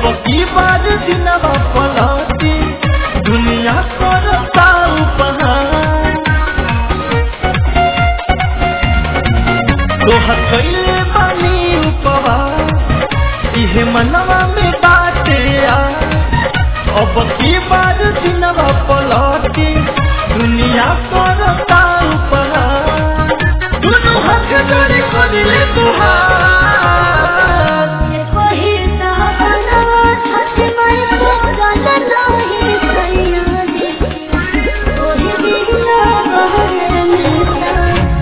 की बार दिनवा पलटी दुनिया करता उपहार तोहर कैले बानी उपहार इहे मनवा में बाटे आ अब की बार दिनवा पलटी दुनिया करता उपहार दुनू हाथ जोड़ी करिले तुहार कोई सहारा छठ माई पूरन नाही सैया जी कोई बिना बहर मिलता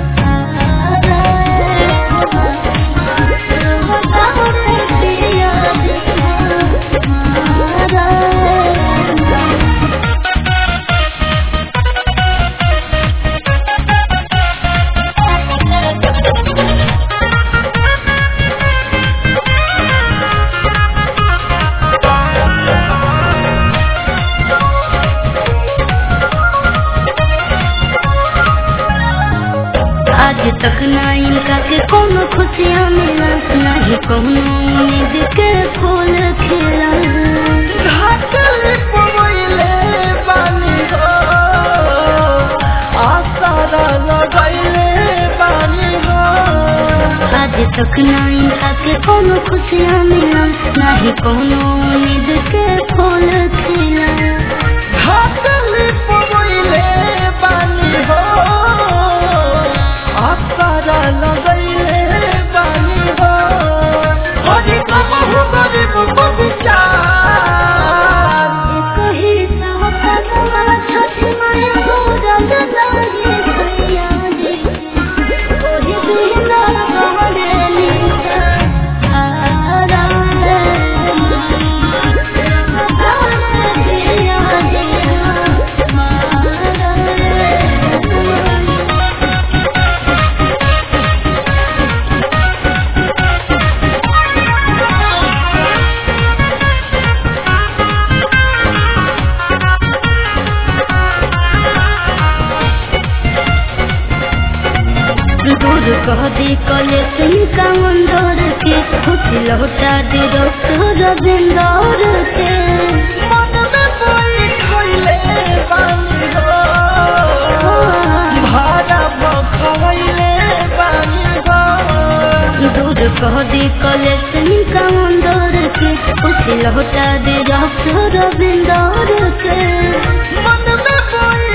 आज तक ना इनका के कोनो खुशियाँ मिला नहीं कोनो उम्मीद के फूल खिला घाटल पवैले बानी हो आसारा लगैले बानी हो आज तक ना इनका के कोनो खुशियाँ मिला नहीं कोनो उम्मीद के फूल खिला घाटल पवैले बानी हो आसारा लगैले बानी हो हरि कबहु गरीब बबिचार कही सहकलवा छठ माई पूरन नाही सैया जी कोई बिना बहरे निसा आरा दूर कह दी कले सिंह का मंदोर के खुश लौटा दी रसोर बिंदौर के मन में कोई खैले बानी हो भाड़ा भखैले बानी हो दूर कह दी कले सिंह का मंदोर के खुश लौटा दी रसोर बिंदौर के मन में कोई